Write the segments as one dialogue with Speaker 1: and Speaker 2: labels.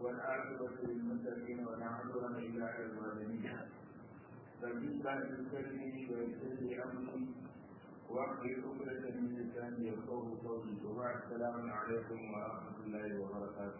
Speaker 1: والعاقبة للمتقين ولا عدوان إلا على الظالمين فبالله يسلمي ويسر لي أمري واحلل عقدة من لساني يفقهوا قولي وبعد السلام عليكم ورحمة الله وبركاته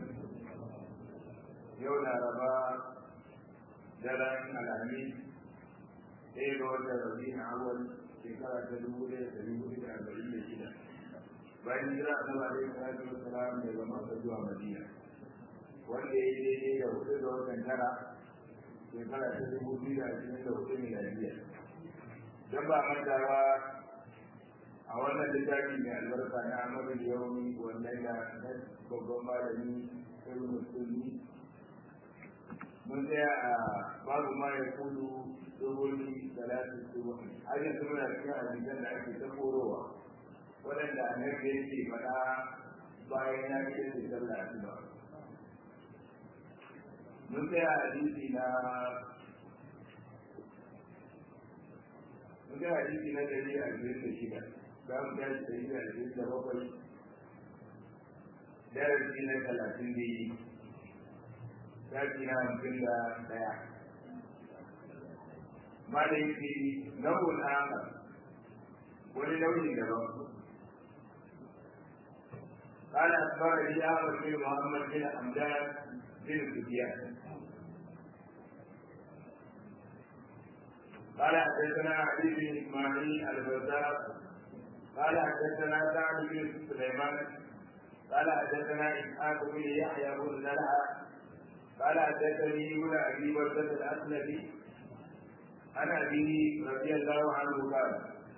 Speaker 1: يوم الأربعاء daren alhamis ɗaya ga watan rabi'in awal shekara ta dubu ɗaya da dubu da arba'in da shida bayan jira a sama da salatu wa salam daga maka zuwa madina wanda ya yi daidai da hudu ga watan tara shekara ta dubu biyu da ashirin da hudu miladiya don ba mantawa a wannan littafi mai albarka na amadu yaumi wannan da na babban malami ibn musulmi mun tsaya a babu ma ya kudu dogoyi talatin subuhi har yanzu muna cikin hadisan da ake ta korowa waɗanda annabi yake faɗa bayan ya ce da sallah asuba mun tsaya a hadisi na mun tsaya hadisi na dari a biyar da shida za mu tashi dari a biyar da bakwai darasi na talatin da yi shafi na hamsin da ɗaya ma da yake nau'in aka wani nau'in daban قال أخبرني أحمد بن محمد بن حمدان بن سفيان قال حدثنا علي بن إسماعيل البزار قال حدثنا سعد بن سليمان قال حدثنا إسحاق بن يحيى بن زرعه قال حدثني ابن ابي بكر الاسلمي عن ابيه رضي الله عنه قال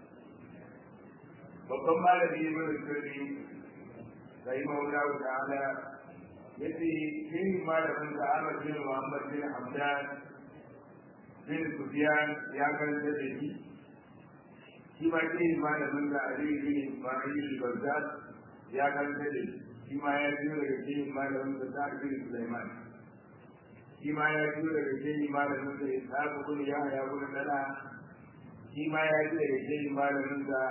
Speaker 1: babban malami ibn sirri rahimahullah ta'ala yace shi malamin da Ahmad bin Muhammad bin Hamdan bin Sufyan ya karanta da shi shi ma shi malamin da Ali bin Ismail al-Bazzar ya karanta da shi shi ma ya biyo daga shi malamin da Sa'id bin Sulaiman shi ma ya ji daga shehi malamin da ya kun ya ya kun dana shi ma ya ji daga shehi malamin da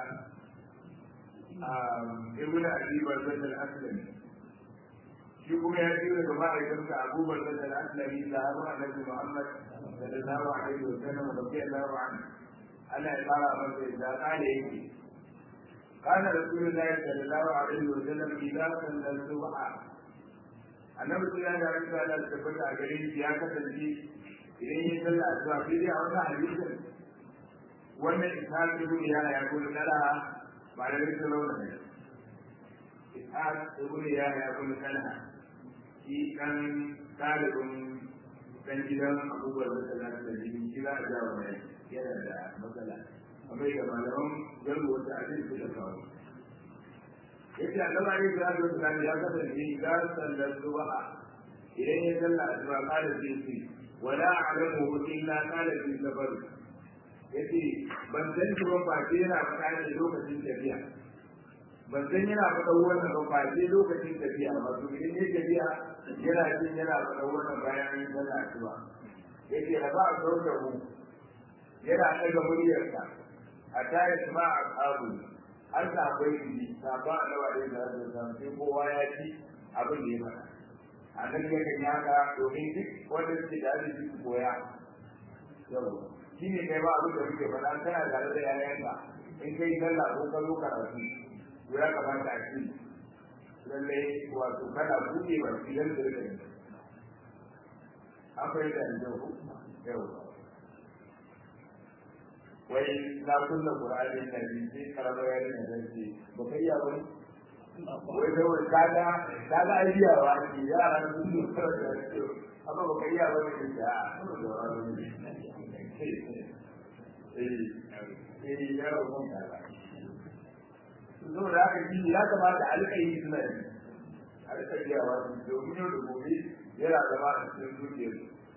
Speaker 1: ibn abi barzan al-aslami shi kuma ya ji daga ma'aikatan da abu barzan al-aslami da abu annabi muhammad sallallahu alaihi wa sallam radiyallahu anhu Allah ya fara masa da kale yake كان رسول الله صلى الله عليه وسلم إذا صلى الصبح annabi sun ya da rika da tabbata a gare shi ya kasance idan ya sallah asuba sai dai a wannan hadisin wannan ishaq ibn ya ya gudu dala ba da rika launa ne ishaq ibn ya ya gudu dala shi kan talibin dan gidan abubuwar da sallah da jini shi za a jawo mai yana da matsala amma ga malaman garbo wata abin su da kawo yace annaba ne da Allah ta ya kasance idan sallar subha idan ya salla asuba kada sai ce wala alamu illa qala fi safar yace ban san shi ba ce yana faɗa ne lokacin tafiya ban san yana faɗa wannan ba ce lokacin tafiya ba to idan ya tafiya yana jin yana faɗa wannan bayan yin sallah asuba yace raba sautahu yana ɗaga muryarsa a tayar ma a ƙaru har da akwai shi sabon alawa da ya da zan sai kowa ya ci abin da ya faɗa a nan ya kan yaka domin duk wanda suke da arziki su koya yau shi ne kai ba abin da muke faɗa kana tare da yayanka in kai sallah ko ka zo karatu to ya kamata a ci lalle wato kana buɗe ba shi dan da rika an fahimta da yau yau wai na kunna qur'ani na bi sai karaba ya ne da shi ba kai ya bane wai da wai kaga kaga aidiya wa ki yara sun yi karatu da shi amma ba kai ya bane ki da da wani eh eh ya ba mun kaga so da haka shi ya kamata alƙayi suna yi alƙayi ya wa domin yau da gobe yana zama a cikin zuciyar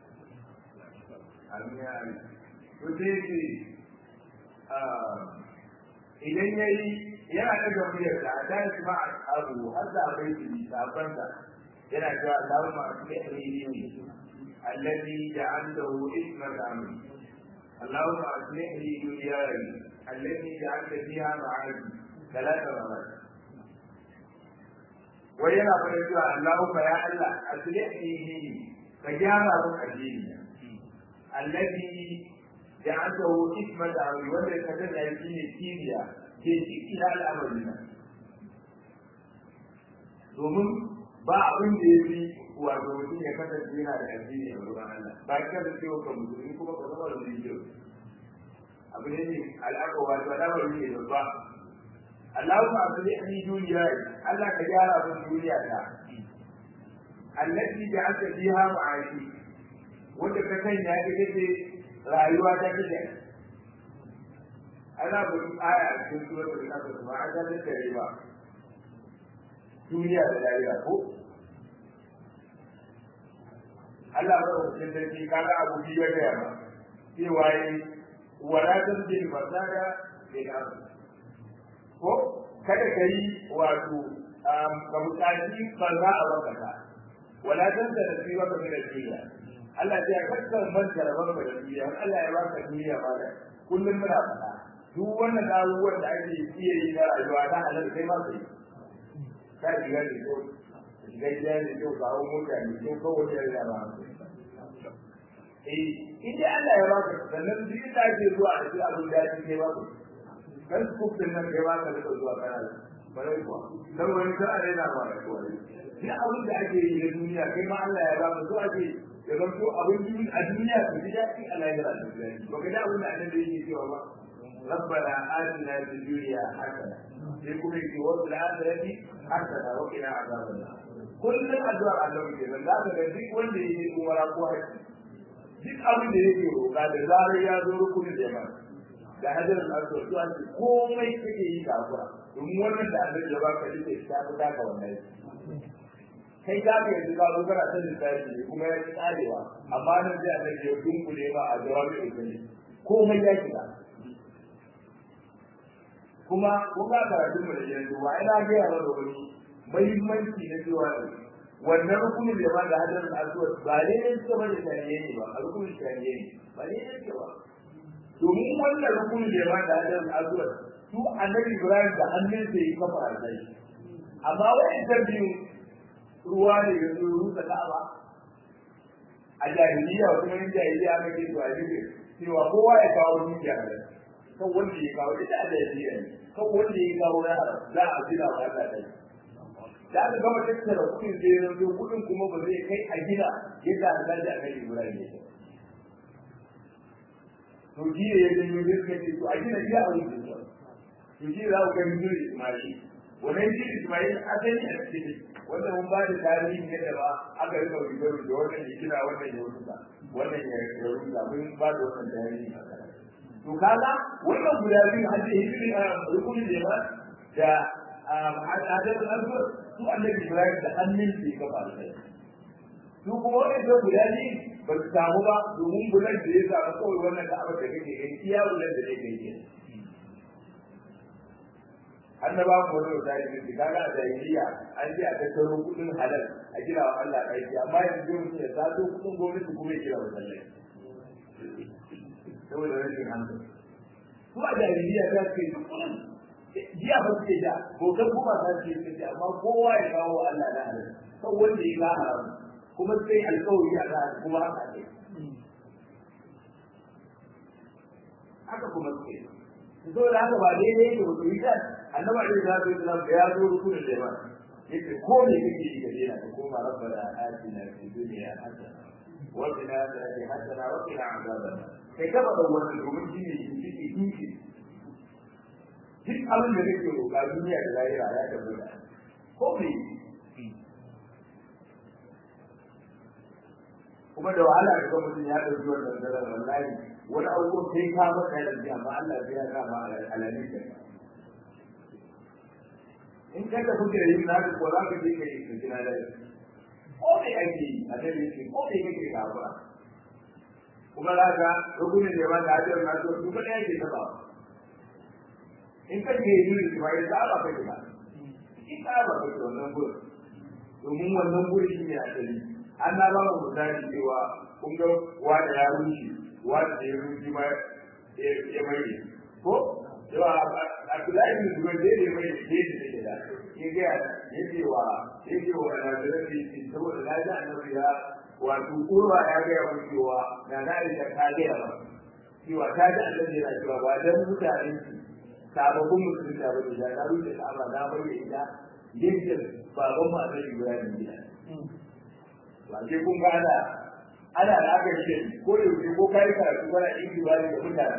Speaker 1: almiya to sai ce idan ya yi yana ɗaga muryar da ta yi kuma a abu har da akwai shi sabon da yana cewa Allahumma aslih li alladhi ja'altahu isman amri Allahumma aslih li dunyaya التي جعلت فيها معادي ثلاث مرات wai yana fara cewa Allahumma ya Allah aslihni ka gyara mun addini alladhi ja'alahu hikmata awi wanda ka ga shi ne kiriya ke ciki da al'amarina domin ba abin da ya fi wato mutum ya kasance yana da addini a wurin Allah ba ka da cewa ka musulmi kuma ka zama da mutum abu ne ne al'aka wato al'amari ne babba Allahumma aslihni duniya Allah ka gyara mun duniya ta allati ja'alta fiha ma'ashi wanda ka sanya ita ce rayuwa ta kike ana bin aya a cikin suratul kafir ba a ga da ba duniya da lahira ko Allah ba ku cikin sarki kaga abu biyu ya gaya ba cewa yi wala tanzil fasada bil ardh ko kada ka yi wato ka buƙaci banza a wakata wala dan da nasi baka da duniya Allah ya kakkar manta da baka da duniya Allah ya baka duniya ba da kullum muna faɗa duk wannan abubuwan da ake iya yi na rayuwa ta halal kai ma kai ka shiga da kyau shiga gida da kyau kawo mota ne kyau kawai da ya ba eh idan Allah ya baka sannan duk da ake zuwa da shi abin da ya ke baka kan kufin nan kai ba ka da zuwa kana bare kuwa dan wani ka are na ba kuwa ni abin da ake yi na duniya kai ma Allah ya ba mu so ake ya zama to abin duniya a duniya ku ji daɗi a lahira da duniya ba ka da abin da annabi yake cewa ba ربنا آتنا في الدنيا حسنة يكون في وقت الآخرة حسنة وقنا عذاب النار كل الأدوار الله كده لا تجدك wanda yake umara ko haji duk abin da yake roƙa da zarar ya zo rukunin da ya da hajar al-aswad to an komai kake yi kafura domin wannan da Allah ya baka dake ta fi taka wannan kai ka ga yanzu ka zo kana ta lissafi ne kuma ya tsarewa amma nan sai Allah ya dunkule ma a jawabi ilmi komai ya shiga kuma kun ga karatun mu da yanzu wa ina ga yawa da wani muhimmanci na cewa wannan rukunin da ba da hajar al-aswad ba ne ne suka bada shari'a ne ba a rukunin shari'a ne ba ne ne ba domin wannan rukunin da ya ba da hajjar al'azuwar su annabi ibrahim da hannun sa yi kafa a sai amma wa'ancan biyu ruwa ne da su rusa ka'aba a jahiliya kuma yin jahiliya aka ce to a yi cewa kowa ya kawo dukiya da kan wanda ya kawo ita a jahiliya ne kan wanda ya kawo na haram za a gina wa Allah dai da aka gama tattara kuɗin sai ya zo kuɗin kuma ba zai kai a gina yadda aka dace a kai ibrahim ya to shi ne ya janyo ne suka ce to a gina iya a wuce to shi za ku ga mijin Ismail wannan shi Ismail asali a cikin wanda mun ba da tarihi ne da ba aka rika rubuta da wannan ya kira wannan ya rubuta wannan ya rubuta mun ba da wannan tarihi to kaga wannan guda biyu har da hijiri a rukunin da ba da adadin alfur su annabi Ibrahim da hannun su ya kafa da su kuma wannan guda biyu ba su samu ba domin bulan da ya samu kawai wannan da abin da kake gani iya bulan da ne kai ke annaba mu wani wata yi ne kaga a jahiliya an ce a tattaro kudin halal a gina wa Allah aiki amma yanzu mutum ya sato kudin gwamnati kuma ya gina wa sallai saboda rashin hankali su a jahiliya ta ce duk kudin jiya ba su ke da bautar kuma ta ce ce amma kowa ya kawo wa Allah na halal kan wanda ya ga haram kuma sai alkawari a kan kuma haka ne haka kuma suke so da haka ba daidai yake ba su yi kan annaba da ya zo da da ya zo rukunin da ba yake ko ne kake yi gare na koma rabbana atina fid dunya hasana wa qina adhaban hasana wa qina adhaban kai ka bada wannan domin shi ne shi ke duki duk abin da kake roƙa duniya da lahira ya tabbata ko me kuma da wahala ga mutum ya ɗauki wannan daren wallahi wani abubuwan sai ka maka yanzu amma Allah zai ya kama alalin da in ka tafi da yin naka ko za ka je ka yi ka jira da ko me ake yi a nan yake ko me kake kafa kuma za ka rukunin da ba da ajiyar na so su kaɗai ake taɓa in ka ke yi da ba ya saba ka ba in ka ba ka wannan gurin domin wannan gurin shi ne asali an na ba mu misali cewa kun ga wanda ya rushe wanda ya rushe ma ya mai ko yawa Abdullahi bin Zubair da ya mai da ke da ya ga yake wa yake wa almajiran da yake saboda na ji annabi ya wato kurwa ya ga ya cewa na na da ta ga ya cewa ta ji annabi yana cewa ba dan mutane sababbin musulunci ba da na rufe ka'aba na bayyana ita yadda baban mu annabi Ibrahim gida ba ke kun ga ana ana da aka ce ko da yake ko kai karatu kana yin ibadi da mutane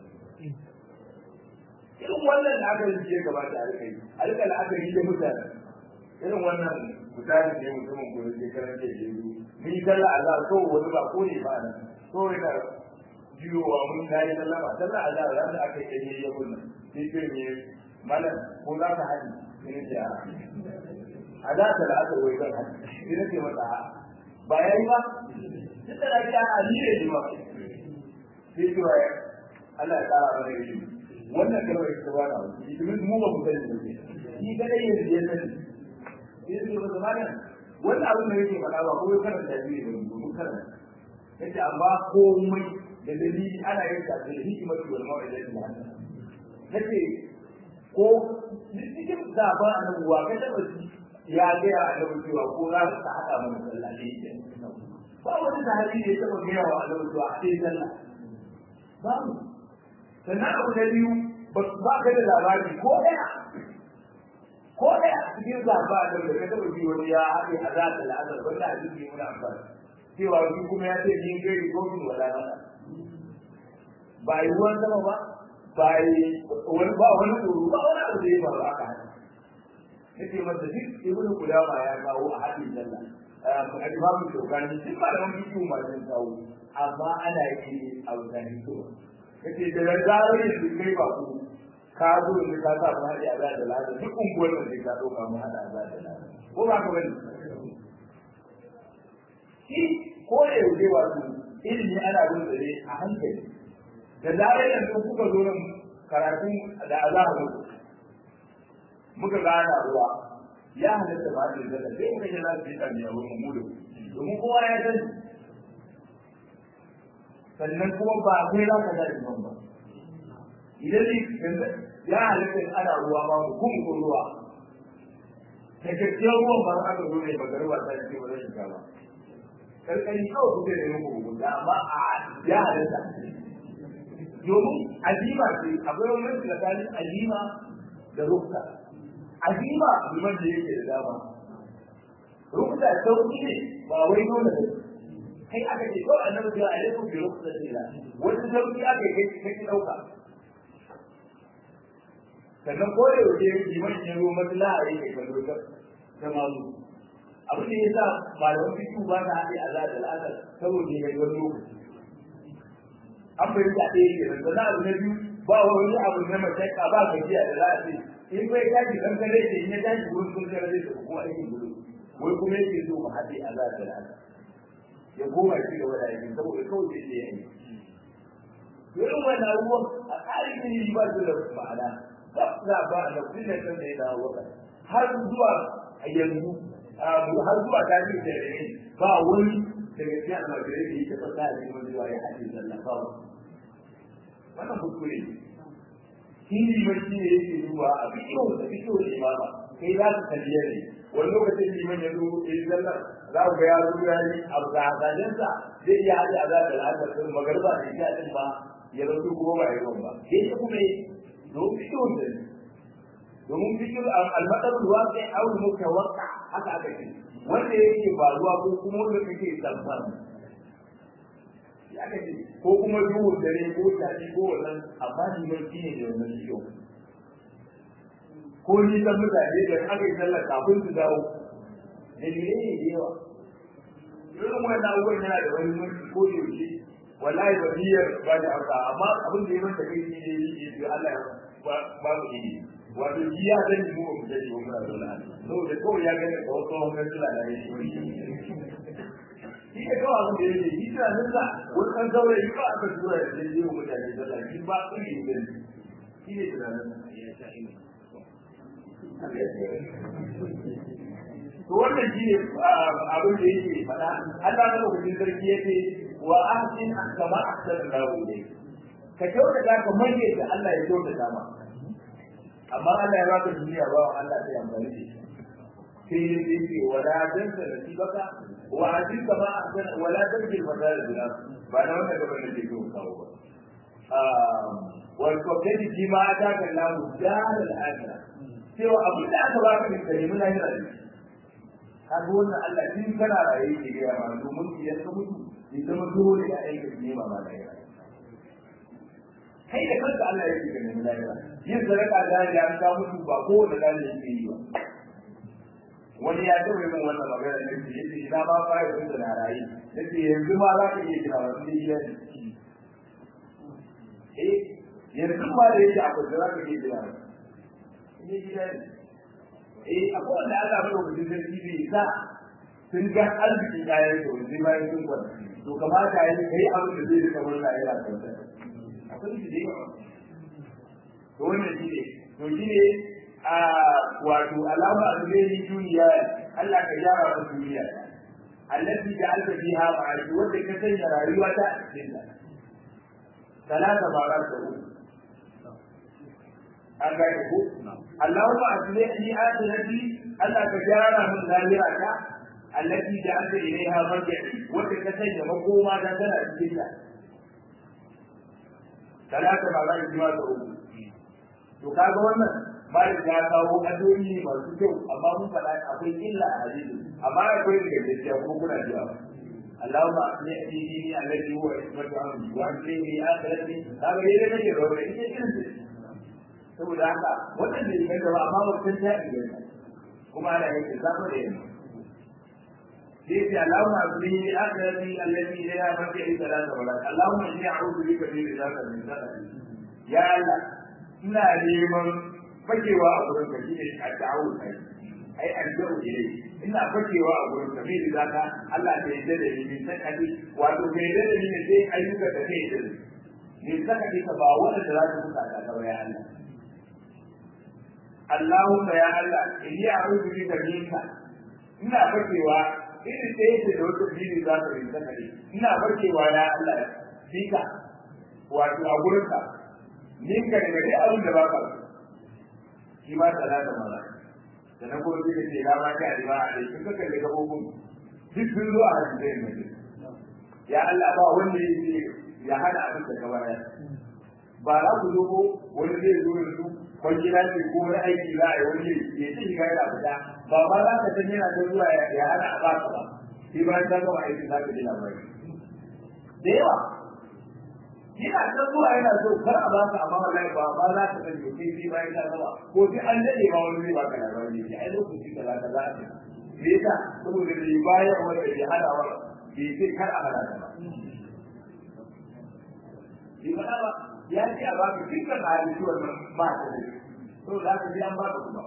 Speaker 1: irin wannan da aka yi ya gabata a rikai a rika la'akari da mutane irin wannan mutane ne mutumin ko da karan da ke yi mun yi sallah Allah ko wani ba ko ne ba nan ko ne ka jiyowa mun ga yi sallah ba sallah Allah ran da aka yi ya kunna sai ce ne malam ko za ka haɗi sai ne a za ta la'aka wai zan haɗi sai ne ce mata ba yayi ba duk da lafiya a ni ne ba sai ce wa Allah ya tsara mana yi wannan kalmar ita ba na wani domin mu ba mu sani ba ne ni kadai yanzu ya sani sai su ba zama nan wannan abin da yake faɗa ba ko ya karanta shi ne ba mun karanta yace amma komai da dalili ana yin ta da hikimar wal mawa'ida da Allah nace ko cikin zaba annabi wa ka taba ya ga ya annabi cewa ko za ka hada mana sallah ne ba wani sahabi da ya taba gaya wa annabi cewa a sai sallah babu sannan abu na biyu ba ka da labari ko ɗaya ko ɗaya cikin zaba da ka taɓa ji wani ya haɗe a za ta la'azar wanda a jiki muna amfani cewa shi kuma ya ce ni kai ko min wala ba ba yi ruwan sama ba ba yi wani ba wani tsoro ba wani abu da ya faru aka haɗe nake masa duk ibnu kudama ya kawo a haɗin sallah a imamu shokani duk malaman bidiyo masu kawo amma ana yi a wutane to kace da zarar yanzu kai ba ku ka zo ne ka sa mu hadi azza da lada duk unguwar da ka doka mu hada azza da lada ko ba ka bane shi ko da yau dai wato ilimi ana bin dare a hankali da zarar yanzu kuka zo nan karatun da azabu muka gana ruwa ya halatta ba da zaka sai muka ji lafiya da ya wurin mu da domin kowa ya sani sannan kuma ba sai za ka dace ban ba idan ne ya halitta ana ruwa ba mu kuma ko ruwa ta gaskiyar ruwan ba aka zo ne bakar ba ta ce ba zai shiga ba karkari kawai kuke ne muku hukunta amma a ya halitta domin azima ce akwai wani tsakanin azima da rukka azima liman da yake da dama rukka sauki ne ba wai dole ne kai aka ce kawai annabi ya alaikum bi rukhsatillah wani sauki aka kai kai ki dauka sannan ko da yake liman ya zo maslaha yake kallo ta ta mazu abin da yasa malaman fitu ba ta haɗe a zaɗa al'adar saboda ya yi wani lokaci an bai da ɗaya ke nan sannan abu na biyu ba wani abu na mashaka ba gajiya da za a ce in bai tashi kan kare ce in ya tashi wurin sun kare zai tafi kuma aikin gudu wai kuma yake so mu haɗe a zaɗa al'adar ya koma shi gaba da aikin saboda kawai zai iya yi irin wannan abubuwan a tsarin ilimi ba su da ma'ana ba za ba a nafsin da kan da ya dawo waka har zuwa a yanzu har zuwa ta ce da yare ba wani daga cikin almajirai da ya taɓa sa a cikin zuwa ya haɗe sallah ba wannan kuskure shi ne mai shi ne yake zuwa a bidiyo da bidiyo da imama kai za su kalliya ne wani lokacin liman ya zo ya yi sallar za ku ga ya zo ya yi abu da hasajensa zai iya haɗe a za da la'asar sun magarba da ita ɗin ba ya rasu kuma ba ya ba sai ya kuma yi domin fikihun da domin fikihun almatsarun ruwa sai aure muka waka haka aka ce wanda yake ba ruwa ko kuma wanda kake tsamfan ya aka ce ko kuma duhun dare ko tafi ko wannan amma ni mai shi ne da wannan fikihun ko ni san mutane da aka yi sallar kafin su dawo dalilai ne da yawa irin wannan abubuwan yana da wani mulki ko da yaushe wallahi ba niyyar ba da hausa amma abin da ya manta kai shi ne yake da Allah ya ba mu yi wato shi ya san mu ba mu da shi ba mu da saboda kawai ya gane da wasu wannan suna da shi shi ne kawai abin da yake shi tana nan sa wani kan saurayi ba aka tura da zai yi wa mutane sallah shi ba su yi gani shi ne tunanin ya sha ina to wannan shi ne abin da yake faɗa Allah na lokacin sarki yake wa ahsin kama ahsana Allahu ilayk ka kyautata kamar yadda Allah ya kyautata ma amma Allah ya baka duniya ba wa Allah sai amfani da shi sai ya ce wala tansa nasibaka wa ajika ma ahsana wala tabghi al-madal bil ba na wannan gaban da ke so kawo ba wal kokedi ji ma ta ga lahu dar al-akhirah cewa abin da aka baka ne kai mun lahira ne kaga wannan Allah din kana raye ke ga ma domin idan ka mutu ya zama dole ya aika ne ma ba lahira kai da kanka Allah yake ga mun lahira yin sadaka da ya ka mutu ba ko da dan yake yi ba wani ya taɓa yin wannan magana ne ce yace ina ba fara yin da na raye yace yanzu ma za ka iya kira wasu iya ne eh yanzu ma da yake akwai da za ka iya kira ne gida ne eh akwai wanda aka fara wajen sarki bai sa sun ga arzikin kayan da wajen bayan sun kwanta to kamata ya yi kai abin da zai rika murna yana kwanta akwai shi da yawa to wannan shi ne to shi ne a wato alama alheri duniya Allah ka gyara wa duniya allati ja'alta fiha ma'ashi wanda ka sanya rayuwa ta cikin ta talata barar da uku an gane ko Allahumma aslihni akhirati Allah ka gyara min lahira ta allati ja'alta ilayha marji'i wanda ka sanya makoma ta tana cikin ta talata barar da uku to kaga wannan malik ya kawo adoni masu kyau amma mun faɗa akwai illa a hadisi amma akwai daga gaskiya ko kuna jiya Allahumma asli dini alladhi huwa ismatu amri wa asli akhirati kaga dai nake da wannan ita irin ce saboda haka wannan da yake da amma wannan ta iya kuma ana yake zama da yana sai ce Allahumma asli akhirati alladhi la marji'i salata wala Allahumma inni a'udhu bika min rizqika min sakati ya Allah ina neman fakewa a gurin ka shine a ta'awun kai ai an jaru ile ina fakewa a gurin ka mai da ka Allah ta yi da ni min sakati wato mai da ni ne sai ayyuka da kai da ni sakati ka ba wanda da za ka buka ka ga ya Allah Allahumma ya Allah inni a'udhu bika minka ina fakewa irin da yake da wata bini za ka rinka sakati ina fakewa ya Allah bika wato a gurin ka ninka daga dai abin da baka so shi ma tsala da mara da na kuma suka ce rama ta riba a dai suka kalli gabobin duk sun zo a hadisin mai ya Allah ba wanda ya ce ya hana abin da ka bayar ba za ku zo ko wani zai zo yanzu kwangila ce ko wani aiki za a yi wani ya ce shiga yana fita ba ba za ka san yana ta zuwa ya hana a baka ba shi ba ta gama aiki za ka ji labari da yawa yana ta zuwa yana so kar a baka amma wallahi ba ba za ka sani sai sai bayan ka zama ko sai an dade ma wani zai baka labari ne ai lokaci kaza kaza ne me yasa saboda da bayan wanda ke hada wa bai sai kar a hada ba bi ba ba ya ce a baka dukkan hadisi wannan ba ta da to za ka ji an baka kuma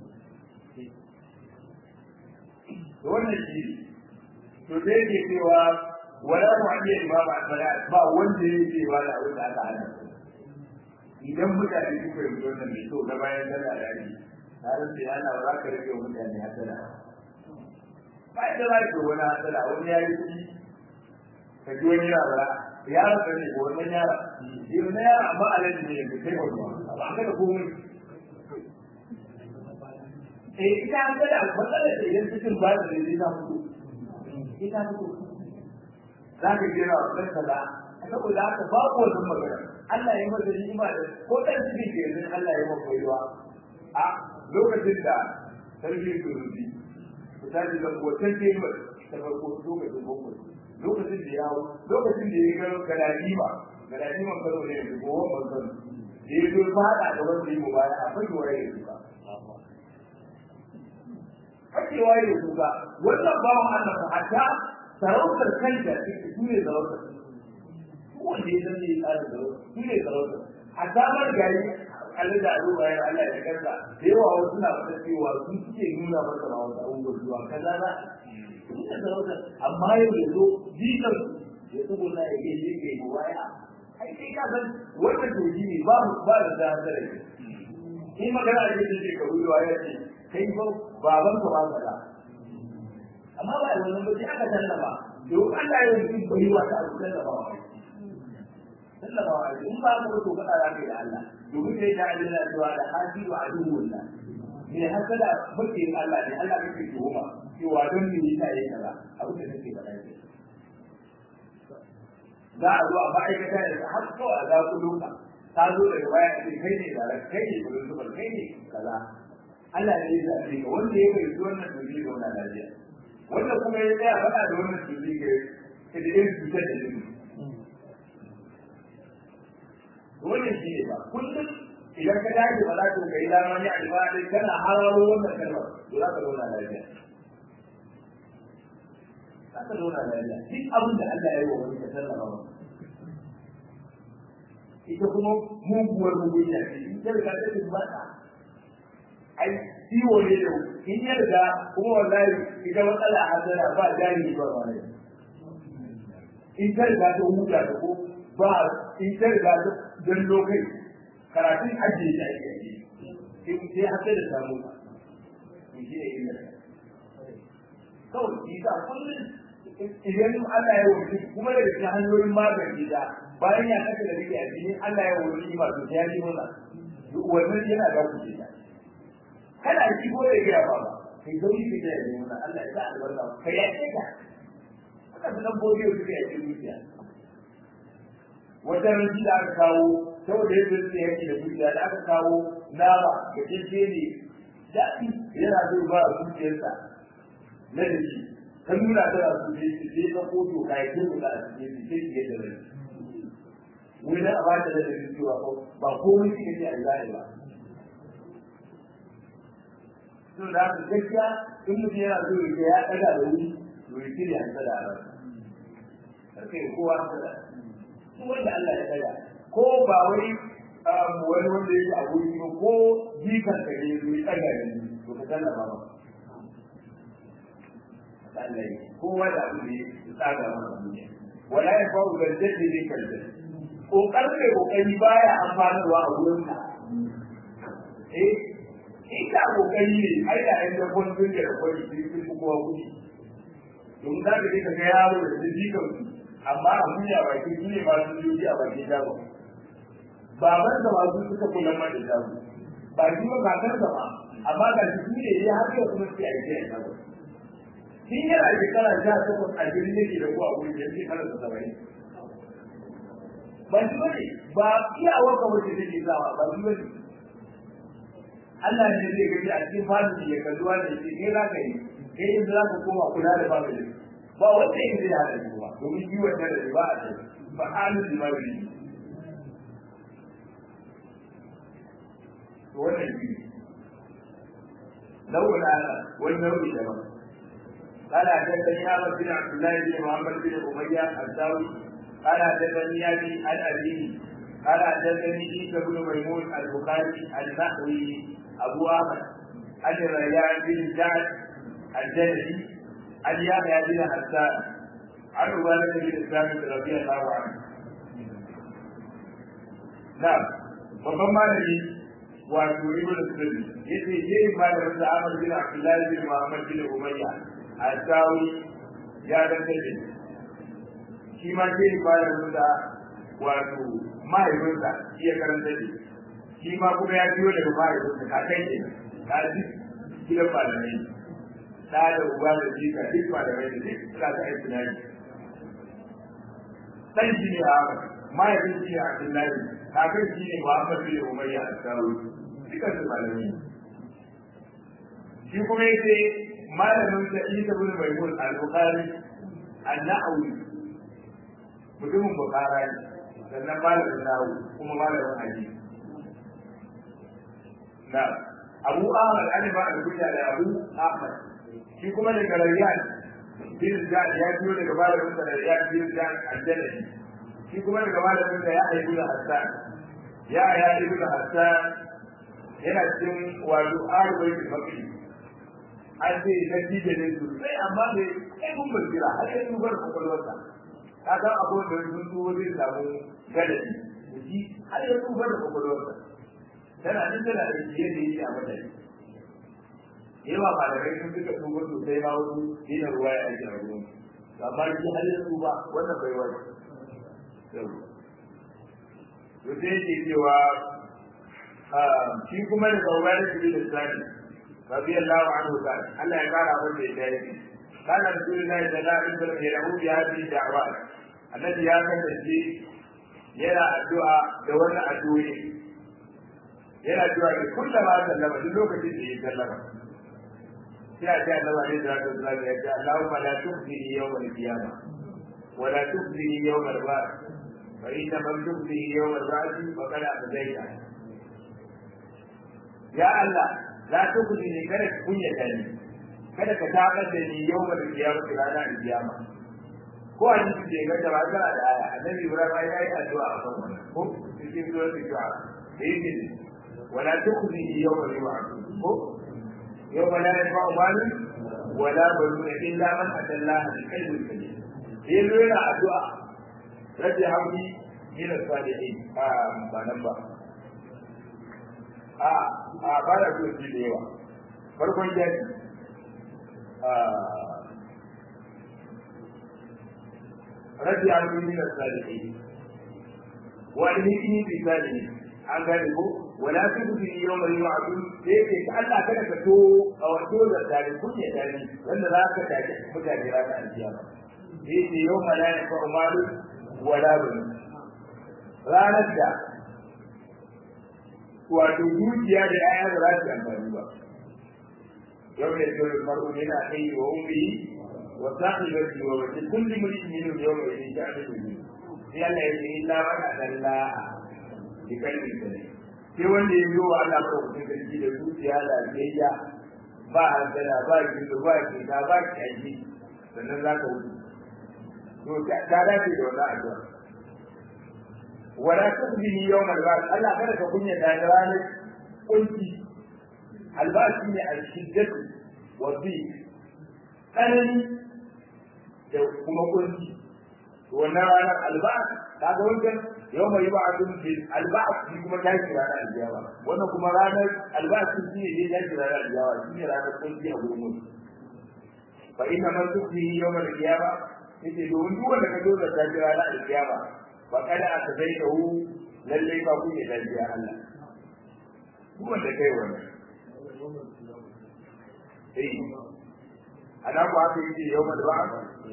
Speaker 1: to wannan shi to dai ke cewa wala mu'ayyad ba ba salat ba wanda yake ba da abin da aka hana idan mutane suka yi wannan mai so na bayan da da ni tare da yana ba za ka rage wa mutane hasala ba da za ka wani hasala wani ya yi kuɗi ka ji wani yara yara ka ne ko wannan yara yau na yara amma alaji ne da kai wani ba ka da komai eh ita hasala matsalar da idan cikin ba da zai ta fito ita fito za ka jira wa ɗan kaza saboda haka babu wannan magana Allah ya masa ni'ima da ko ɗan cikin ke yanzu Allah ya masa baiwa a lokacin da sarki surubi ku tashi da kotan tebur ta farko lokacin boko lokacin da yawo lokacin da ya ga galadima galadiman karo ne da gowon bankan da ya zo fada da wanda ya mubaya a fage waye da suka fage waye da suka wannan bawan Allah fa hatta sarautar kanta su ne sarautar wanda ya zama ya tsara sarautar su ne sarautar hatta mar gari Allah da alo bayan Allah ya kansa da yawa wasu na fata cewa sun suke nuna masa ma wasu abubuwan zuwa kaza na su ne sarautar amma yau da zo jikan ya tsugo na ya gaishe ga yi waya ai sai ka san wannan toji ne ba ba da da da in magana da yake shekaru da waya ce kai ba baban ka ba ka da amma ba wannan ba sai aka tallaba don Allah ya yi bai wa ta abu tallaba wa
Speaker 2: sallama wa in ba ka to faɗa za ka yi da Allah domin sai da Allah cewa da hadi wa aduwwullah ne haka da bakin Allah ne Allah kake tuhuma cewa don me yasa yayi kaza abin da kake faɗa ne za a zo a ma'aikata da har kawai a zaƙuluka ta zo daga baya a ce kai ne da kai ne kudin zubar kai ne kaza Allah ne ya zaɓe ka wanda ya bai zuwa wannan tuzi ga wannan lafiya wanda kuma ya tsaya faɗa da wannan tuzi ga da irin cutar da jini wannan shi ne ba kullum idan ka dace ba za ka kai dama ne a dai kana hararo wannan kalmar to za ka zauna lafiya za ka zauna lafiya duk abin da Allah ya yi wa wani ka sallama ba ita kuma muguwar mugunya ce in ta riga ta ba ta ai ciwo ne da in ya riga kuma wallahi ita matsala a hasara ba jari ba wani in ta riga ta huta ta ko ba in ta riga ta dan lokai karatun ajiye ta ake yi in sai hasa da samu ba in shi ne illa kawai shi sa kullum idan Allah ya wuce kuma daga cikin hanyoyin magani da bayan ya kasa da rike a cikin Allah ya wuce ba to sai ya ji mana wannan yana da ku ta kana ji ko da ya ba kai zauri ka da yi mana Allah ya sa albarka kai ya ce ka haka da nan gobe su ka yi dukiya wata ranci da aka kawo saboda yadda su yake da dukiya da aka kawo nama da kirke ne daɗi yana zai ba zuciyarsa na da shi ka nuna tana su ne su je ka koto ka yi kin da su ne su ce ki yadda rai wani a ba ta da da cewa ko ba komai shi ne a zai ba to da haka gaskiya in mutum yana so ya ya daga da wuri to ya kire an sada ran karka yi kowa sada su wanda Allah ya daga ko ba wai wani wanda yake a wuri ba ko jikan ka ne ya daga ne to ka sallama ba Allah kowa da abu ne ya tsaga masa duniya wala ya fa'u da jaddi ne kalda kokarin da kokari baya amfanarwa a wurin ka eh ita kokari ne ai da ai da kun dinga da kwari sai kun ku kowa kudi don da ka ka ga yaro da jikan su amma a duniya ba ki ne ba su yi a bakin dago baban da ba su suka kula ma da dago ba shi ba kakar da ba amma ga shi ne ya har yau kuma sai a yi da dago shi yana shekara sha takwas a jirgin yake da kuwa wuri da shekara da saba'in ba shi bane ba iyawar ka wace take sawa ba shi bane Allah ne zai gaji a cikin fadin ya kalluwa da shi kai za ka yi kai in za ka koma kula da ba mai ba wanda yin zai hada shi ba domin yi wannan da ba a cikin ba halin da mawuri wannan shi nau'in ana wani nau'i daban قال حدثني احمد بن عبد الله بن محمد بن اميه الداوي قال حدثني ابي عن ابيه قال حدثني عيسى بن ميمون البخاري النحوي ابو احمد عن الريان بن سعد الجلدي عن يحيى بن حسان عن عبادة بن ثابت رضي الله عنه نعم babban malami wato ibn sulli yace yayi malamin da Ahmad bin Abdullah bin Muhammad bin Umayya al-Sawi ya danta shi shi ma ke malamin da wato mahaifinsa shi ya karanta shi shi ma kuma ya biyo daga mahaifinsa kakai ne ka ji gidan malamai da da uba da jika duk malamai da duk suna ta aiki na yi dan shi ne a mahaifin shi ne Abdullahi kakan shi ne Muhammad bin Umayya al-Sawi dukkan su malamai shi kuma yace malamin sa Isa bin Maimun al-Bukhari an-Nawawi mutumin Bukhara ne sannan malamin Nawawi kuma malamin hadisi na Abu Ahmad an ba da kunya da Abu Ahmad shi kuma daga Rayyan bin Zad ya biyo daga malamin sa da Rayyan bin Zad al-Jannati shi kuma daga malamin sa ya haifu da Hassan ya ya ibn Hassan yana cikin wato arwai da mafi an ce na cije ne su sai amma ne kai kun basira har sai sun bar kwakwalwarsa ka san abubuwan da sun tuwo zai samu gadadi da shi har ya sun bar kwakwalwarsa tana nan tana da shi yadda yake a madadi yawa malamai sun duka tuwo sosai ma wasu dina ruwa ya ake a ruwan amma shi har ya ba wannan bai wani to sai yake cewa shi kuma da sauran da shi da sani radiyallahu anhu ta Allah ya kara masa da yake kana rasulullahi sallallahu alaihi wasallam ya rahu bi hadhihi da'wat annabi ya kasance yana addu'a da wannan addu'o'i yana addu'a da kullama sallama duk lokacin da ya sallama sai a ce annabi alaihi salatu wasallam ya ce Allahumma la tukhzini yawm al-qiyamah wa la tukhzini yawm al-ba'th fa inna man tukhzini yawm al-ba'th faqad akhzayta ya Allah la tukhzini kada ka kunyata ni kada ka tabar da ni yawm al-qiyamah ranar al-qiyamah ko a cikin da ga da kana da aya annabi Ibrahim ya yi addu'a a kan wannan ko cikin zuwa du'a da yake wala tukhzini yawm al-ba'th ko يوم لا ينفع مال ولا بنون الا من اتى الله بقلب سليم yanzu yana addu'a rage hauri min salihin a ba nan ba a a ba da su da yawa farkon jaki a rage hauri min salihin wa alhikni bi salihin an gane ko wala tukhzi yawma yu'adun sai ke Allah kada ka to a wato da tare kuke tare wanda za ka tafi mutane ranar alkiyama sai ce yawma la yanfa'u malu wala bun ranar da wato dukiya da aya da za su amfani ba yau ne dole mar'u min akhi wa ummi wa sahibati wa wajhi kulli mulkin min yawma idin ta'budu sai Allah ya ce illa man adalla bi kalbi sanin sai wanda ya zo wa Allah ko mutum sarki da zuciya da biyayya ba hankala ba gido ba kita ba kyaji sannan za ka wuce to ta dace da wannan addu'a wala tusbihi yawmal ba'th Allah kada ka kunya da ranar kunci albashi ne al-shiddatu wa bi tsanani da kuma kunci wannan ranar albash kaga wancan yau mai ba abin bil alba'at shi kuma ta shi ranar aljiyawa wannan kuma ranar alba'at shi ne ya shi ranar aljiyawa shi ne ranar kunci a gurin mutu fa inna man tukfi yawm al-qiyama yace domin duk wanda ka zo da ta ranar aljiyawa fa kada aka zai da hu lalle ba ku ne dalbiya Allah duk wanda kai wannan eh ana ku aka yi yawm al-ba'at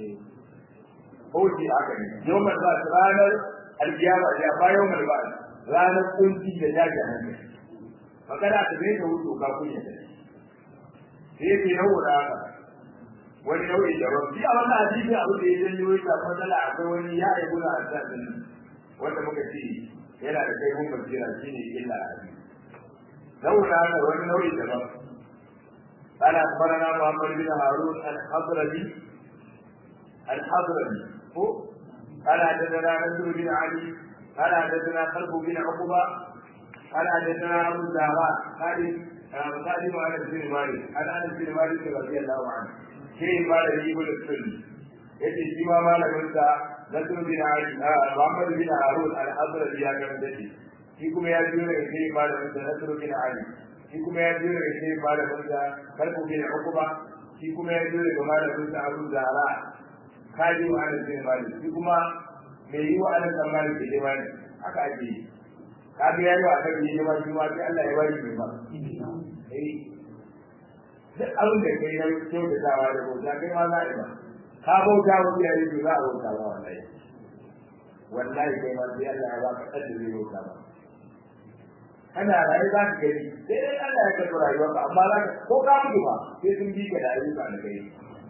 Speaker 2: Oji aka ne, yau mai ba ranar alkiyama ya ba yau mai ba ranar kunci da jaji hankali. Magana ta zai ta wuce ka kunya da shi. Sai ke yau da haka. Wani nau'i da rabu. Shi a wannan hadisi abu da ya janyo ya samu matsala akwai wani ya yi guna a sassan wanda muka ce yana da kai mun basira shi ne illa a hadisi. Nau'i da haka wani nau'i da rabu. قال أخبرنا محمد بن هارون الحضرمي الحضرمي هو قال حدثنا نصر بن علي قال حدثنا خلف بن عقبه قال حدثنا ابو الزهراء قال قادم على بن مالك عن انس بن مالك رضي الله عنه شيء قال يجيب السني yace shi ma malamin sa Nasr bin Ali Muhammad bin Harun al-Azraq ya ga dace shi kuma ya biyo daga shi malamin sa Nasr bin Ali shi kuma ya biyo daga shi malamin sa Kalbu bin Uqba shi kuma ya biyo daga malamin sa Abu Zahra kaji wa ana bin mali shi kuma mai yi wa ana san mali ke jima ne haka ake yi ka bi yayi wa kan yi jima shi ma sai Allah ya bari mai ba eh duk abin da kai na kyau da dawa da bauta kai ma za a yi ba ka bauta wa iyaye to za a bauta ba wallahi wallahi kai ma sai Allah ya ba ka kadda zai bauta ba kana rayu za ka gani sai dai Allah ya karɓi rayuwarka amma za ka ko ka mutu ba sai sun bi ka da ayyuka da kai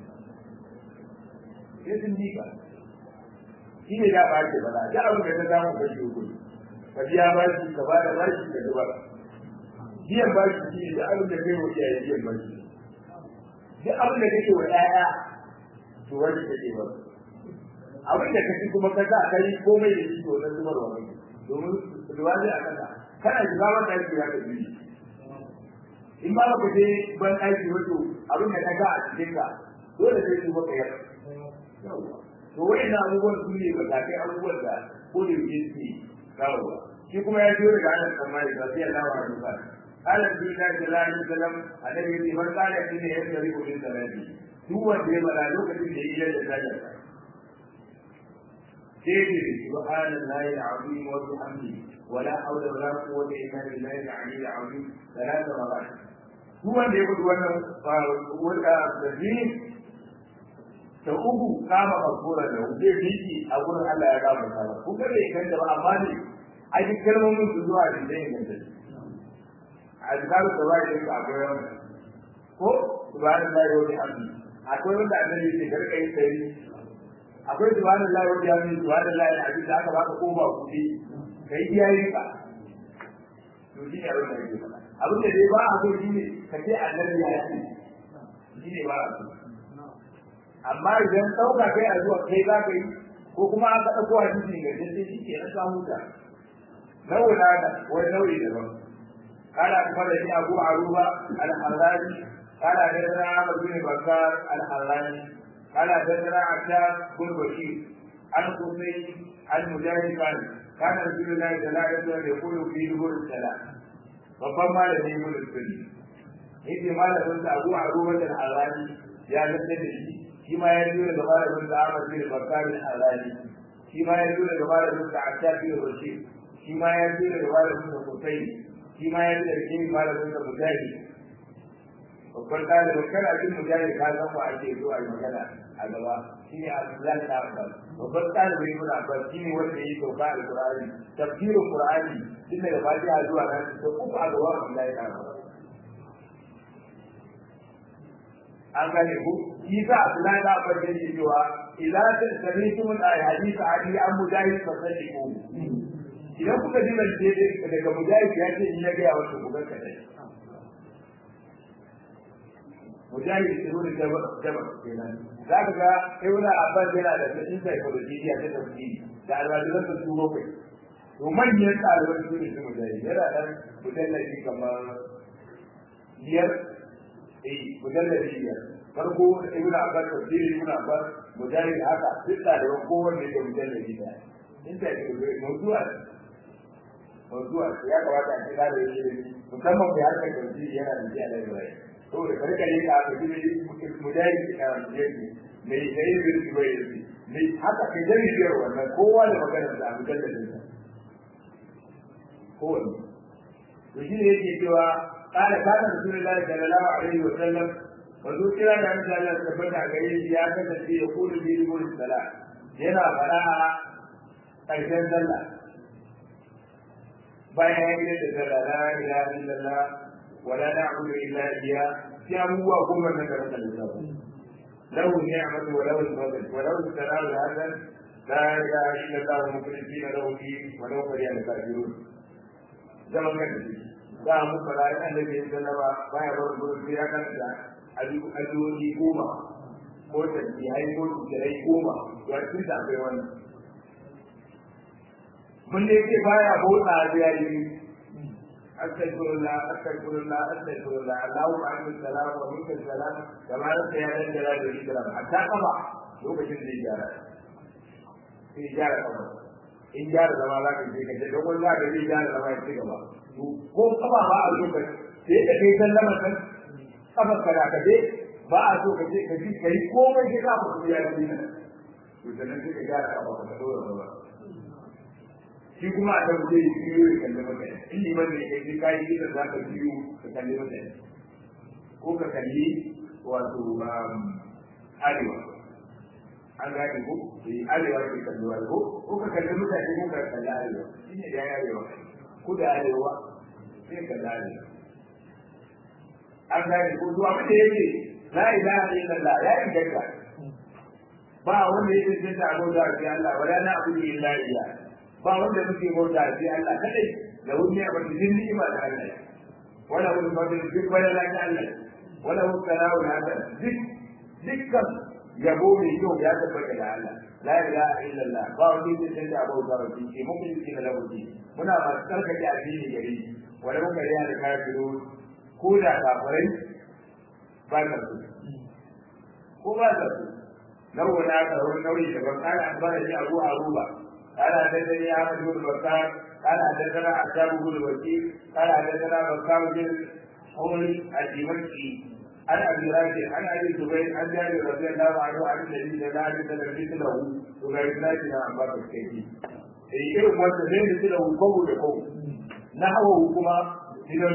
Speaker 2: sai sun miƙa shi ne da ɓace ba da ja abin da ta samu ka shi hukumi ka biya bashi ka ba da bashi ka zuba biyan bashi shi ne da abin da kai wa iyaye biyan bashi duk abin da kake wa ƴaƴa to wani kake ba abin da kake kuma ka sa kai komai da shi to na zubar wa kai domin zuwa zai a kasa kana shiga maka aiki ya ka biyu in ba ka je ban aiki wato abin da ka ga a cikin ka dole sai su maka yarda to wa'in abubuwan su ne ba kai abubuwan da ko da yake su kawo shi kuma ya biyo daga anan kamar da sai Allah wa rufa قال النبي صلى الله عليه وسلم الذي من قال إن يشتري من ثلاثه duk wanda ya bada lokacin da ya yi da sajar سيدي سبحان الله العظيم وبحمده ولا حول ولا قوة إلا بالله العلي العظيم ثلاث مرات هو اللي يقول وانا ولا تزيين ta uku kama makura da zai miki a gurin Allah ya kama kama kun ga bai kanta ba amma ne a duk kalmomin su zuwa da zai inganta a zikaru da wani yanka akwai wani ko subhanallahi wa bihamdihi akwai wanda annabi ke garka yin sai akwai subhanallahi wa bihamdihi subhanallahi alazim da aka baka koma kuɗi kai iyayen ka to shi ne abin da yake faɗa abin da dai ba a so shi ne ka ce annabi ya ce shi ne ba a so amma idan ɗauka kai a zuwa kai za ka yi ko kuma an ka ɗauko a cikin ga sai shi ke na samu ta nau'ina da wani nau'i daban قال أخبرني أبو عروبة الحراني قال حدثنا عمرو بن بكار الحراني قال حدثنا عتاب بن بشير عن قصي عن مجاهد قال كان رسول الله صلى الله عليه وسلم يقول في دبر الصلاة babban malami ibn sunni yace malamin sa Abu Aruba al-Harani ya lalle da shi shi ma ya jira da malamin sa Ahmad bin Bakar al-Harani shi ma ya jira da malamin sa Atab bin Rashid shi ma ya jira da malamin sa Qusay shi ma ya jira da shi malamin sa Mujahid babban ɗalibin kana jin mujahid ka san ba ake zuwa yi magana a gaba shi ne Abdullahi da Abbas babban ɗalibin Ibn Abbas shi ne wanda ya sauka al-Qur'ani tafsirin Qur'ani tun daga Fatiha zuwa nan da uku a gaba Abdullahi da Abbas an gane ku shi sa Abdullahi da Abbas yake cewa idan ta sami'tum al-hadith ali an mujahid fa sadiqu idan kuka ji zance daga mujahid ya ce in ya ga wasu ku ga kadai mujahid ibn jabal jabal kenan zaka ga ibn abbas yana da cikin psychology ta tafsiri da alwajiran su su bakwai to manyan ɗaliban su ne su mujahid yana dan mujallabi kamar biyar eh mujallabi biyar farko ibn abbas tafsiri ibn abbas mujahid haka duk ɗaliban kowanne da mujallabi ɗaya in ta yi mawdu'a mawdu'a ya kamata a ce ɗalibin musamman bai harkar tafsiri yana da shi a library saboda karka ne ka ka ji mujahid ka yake mai sai birki bai yi mai haka kai da biyar wannan kowa da maganar da abu dalilin sa kowanne to shi ne yake cewa kana kana rasulullahi sallallahu alaihi wa sallam wato kira da Allah Allah tabbata gare shi ya kasance ya kudu bi rubul salat yana fara a ƙarshen sallah bayan ya yi da sallah la ilaha illallah ولا نعبد الا اياه في ابوه كل من ذكرت الكتاب له النعمة وله الفضل وله الثناء الحسن لا اله الا الله مخلصين له الدين ولو كره الكافرون زمن كان da mu fara annabi ya sallama baya bar gurin sai ya kanta addu'o'i goma ko tasbihai ko tsirai goma to a cikin da akwai wannan mun ne ce baya bota da yayi استغفر الله استغفر الله استغفر الله اللهم عنك السلام ومنك السلام كما انت يا ذا الجلال والاكرام حتى قضى lokacin da ya gyara sai gyara kama in gyara zama za ka je ka ce dogon za ka je gyara zama ya ci gaba ko kaba ba a so ka sai ka kai sallama kan kafa ka da ka je ba a so ka je ka ji kai komai sai ka fito ya ji nan to sannan sai ka gyara kaba ka dora ba shi kuma a kan zai biyo ya kalli mutane in liman ne kai sai kayi kira za ka biyo ka kalli mutane ko ka kalli wato arewa an gane ko eh arewa ke kalli wani ko ko ka kalli mutane ko ka kalli arewa shi ne da ya arewa ko da arewa sai kalli arewa an gane ko to abin da yake la ilaha illallah ya inganta ba wanda yake jinta abota sai Allah wala na abu illa iyyah ba wanda muke bauta sai Allah kadai da wani abu da jin ni'ima da Allah wala wani fadil duk wala la ta Allah wala hu salamu hada duk dukkan yabo mai kyau ya tabbata da Allah la ilaha illallah ba wani da sai da bauta ba shi mun yi cikin da bauti muna ba tsarkake addini gare shi wala mun kariya da kafiru ko da kafirai ba ta su ko ba ta su nau'i na tsaro nau'i daban kana akbara shi abu aruba قال حدثني احمد بن بكار قال حدثنا عتاب بن الوكيل قال حدثنا بكار بن حول الدمشقي عن ابي راشد عن ابي زبير عن جابر رضي الله عنه عن النبي صلى الله عليه وسلم مثله وغير ذلك عن باب الكيفي اي irin wanda zai da da kogo da kogo na hawa kuma idan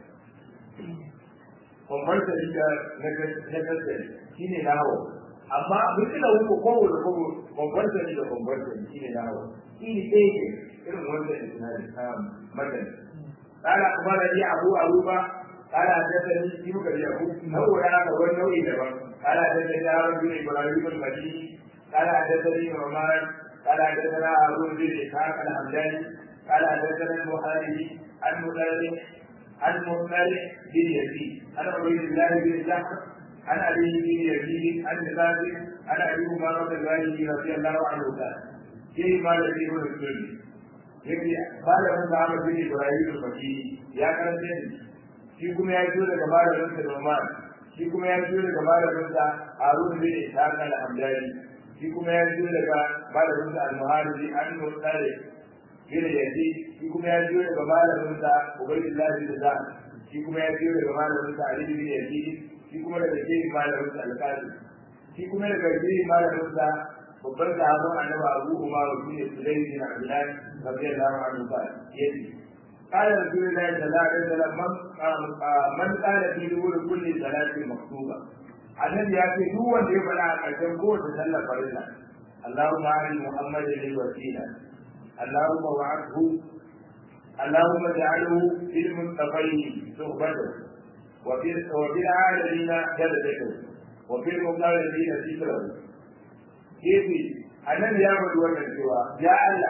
Speaker 2: kwamfanta da na gaskari shi ne na hawa amma mutum da wuko kogo da kogo kwamfanta da kwamfanta shi ne na hawa shi ne ɗaya ke irin wanda da sinari matan قال أخبرني أبو أروبة قال حدثني في مكر يعقوب هو هذا هو النوع دبر قال حدثني هارون بن إبراهيم المديني قال حدثني نعمان قال حدثنا هارون بن إسحاق الحمداني قال حدثنا البخاري عن مطلق عن مطلق بن يزيد عن عبيد الله بن جعفر عن علي بن يزيد عن ثابت عن ابي امامه الغالي رضي الله عنه قال فيما الذي هو السنه yake malamin da Ahmad bin Ibrahim al-Faqi ya karanta ni shi kuma ya fito daga malamin sa Umar shi kuma ya fito daga malamin sa Harun bin Ishaq al-Hamdani shi kuma ya fito daga malamin sa Al-Muharibi an-Muttalib bin Yazid shi kuma ya fito daga malamin sa Ubaydullah bin Zan shi kuma ya fito daga malamin sa Ali bin Yazid shi kuma daga shehin malamin sa Al-Qasim shi kuma daga shehin malamin sa babban sahabban annabi Abu Umar bin Sulaym bin Abdullah radiyallahu anhu ba yace قال رسول الله صلى الله عليه وسلم من من قال في دبر كل صلاة مكتوبة annabi ya ce duk wanda ya faɗa a ƙarshen kowace sallar farilla Allahumma ari Muhammadin lil wasila Allahumma wa'adhu Allahumma ja'alhu fil muttaqin suhbatahu wa fil wa fil alamin jadadahu wa fil muqarrabin sitrahu yace annabi ya faɗi wannan cewa ya Allah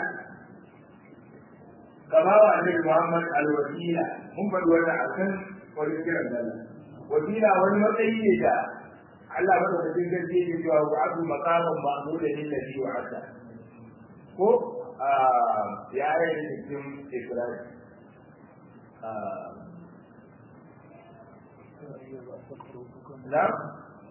Speaker 2: kama wa annabi Muhammad al-wasila mun faɗi wannan akan wani kiran Allah wasila wani matsayi ne da Allah madaukakin gaske ne cewa wa abu maqaman ma'muda lil ladhi wa'ada ko ya yi cikin Ibrahim نعم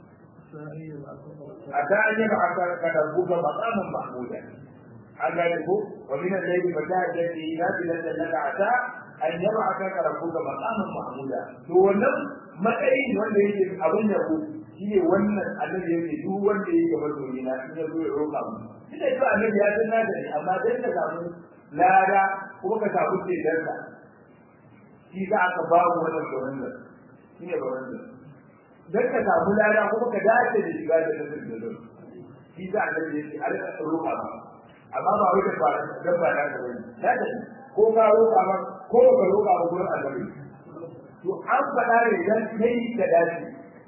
Speaker 2: أتى أن يبعث كتبوك مقاما محمودا an gane ko wa min al-layli fatahajjat bihi nafilatan laka ata an yab'athaka rabbuka maqaman mahmuda to wannan matsayin wanda yake abin yabo shine wannan annabi yake duk wanda yake gaba dole na in yazo ya roƙa mu shi da cewa annabi ya san nada ne amma dan ka samu lada kuma ka samu tsedarsa shi za aka ba mu wannan gwanin shine gwanin dan ka samu lada kuma ka dace da shiga da nasarar da shi za annabi yake a rika roƙa mu amma ba wai da ba da ba da ka bane da da ko ka roƙa ba ko ka roƙa ba gurin annabi to an faɗa ne dan kai da dace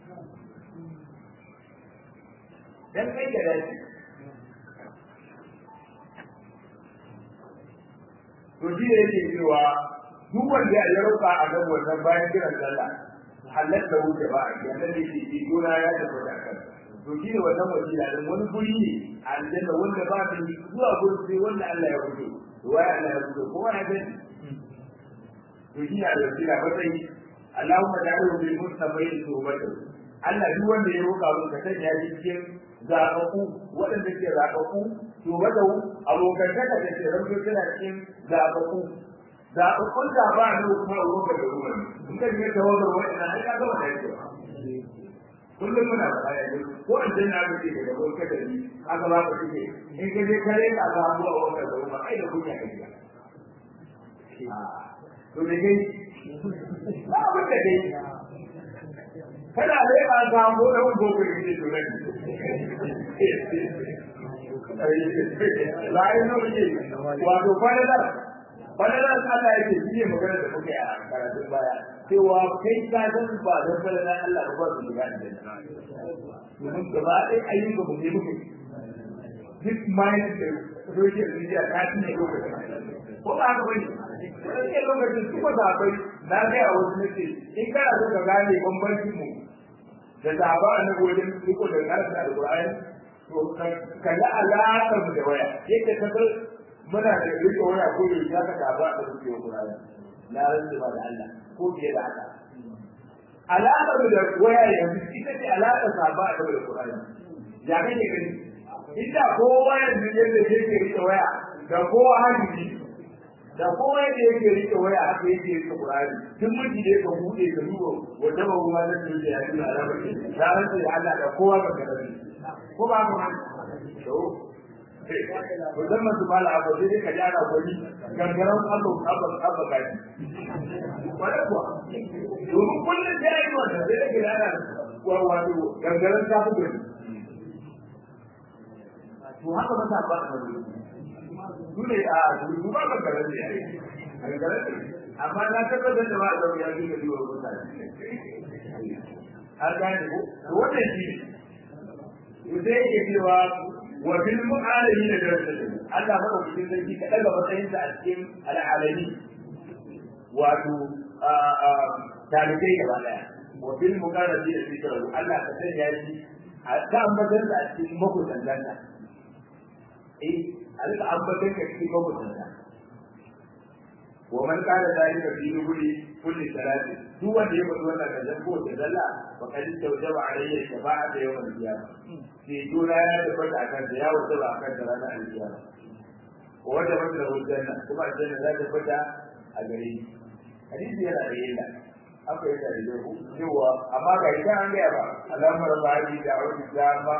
Speaker 2: dan kai da dace to shi yake cewa duk wanda ya roƙa a ga wannan bayan kiran sallah halatta wuce ba a ga nan yake ji gona ya tabbata kansa to shi ne wannan wasila din wani guri ne a aljanna wanda ba ta yi zuwa gurin sai wanda Allah ya fito to wai Allah ya fito kowa ya gani to shi ne wasila ba sai Allahumma ja'alhu bil mustafain tawbatu Allah duk wanda ya roƙa mun ka sanya shi cikin zaɓaɓɓu waɗanda ke zaɓaɓɓu to wata abokan taka da ke rabu tana cikin zaɓaɓɓu zaɓaɓɓun zaɓa ne kuma abokan da ruwa ne in ka je ta wajen waɗannan ai ka gama da yake kullum muna faɗa yanzu ko in dai na gaji daga wani kadari aka ba ka shige in ka je kare ka ga abu a wannan da kuma ai da kunya ka biya to da kai ba abin da kai kana dai ka samu da wani boko ne to nan la ai no ne wato fadalar fadalar Allah yake shi ne magana da muke a karatun baya cewa kai ka san ba don fadalar Allah ba su shiga da domin gaba ɗaya ayyuka mu ne muke duk mayan da social media ta cinye lokacin ko ba haka bane wani ne lokacin su ba zaɓai na ga a wasu nake in kana so ka gane bambancin mu da zaɓa na wajen riko da karanta alƙur'ani to kalli alaƙar mu da waya yadda ka san muna da riko waya ko da ya ka zaɓa da suke alƙur'ani na rantsi ba da Allah ko fiye da haka alaƙar da waya yanzu ita ce alaƙar saba a da Qur'ani ya kake gani inda kowa yanzu yadda yake rike waya da kowa hadisi da kowa yadda yake rike waya haka yake rike Qur'ani duk miji da yake bude ka duba wanda ba ruwa da su da yaji alama ce da rantsa da Allah da kowa ba ka rabi ko ba ka to ko dan masu mala abu sai ka jara gwani gangaran Allah abba abba gaji wala kuwa domin kullum da yayi wannan sai ka jara wato gangaran ta fi gwani to haka ba ta ba ka su ne a su ba ka garan ne amma na tabbatar da ba da ya ji da yiwa mutane har gane ko to wannan shi sai yake cewa wa bil mu'alimi da darajar Allah ba ku cikin sarki ka daga matsayin sa a cikin al'alami wato talibai gaba daya wa bil muqarrabi da zikru Allah ka sanya shi a ta ambatar da a cikin makudan danta eh alka ambatar ka cikin makudan danta wa man kana dalika fi dubuli kulli salati duk wanda ya bada wannan kazan ko da dalla fa kad tawjaba alayhi shafa'ata yawm al-qiyamah ke juna ya tabbata akan da ya wajaba akan da ranar al-qiyamah wa wanda wanda hujjanna kuma aljanna za ta fita a gare ni hadisi yana da yalla aka yi da da ku cewa amma ga ita an ga ba alamar bari da wani dama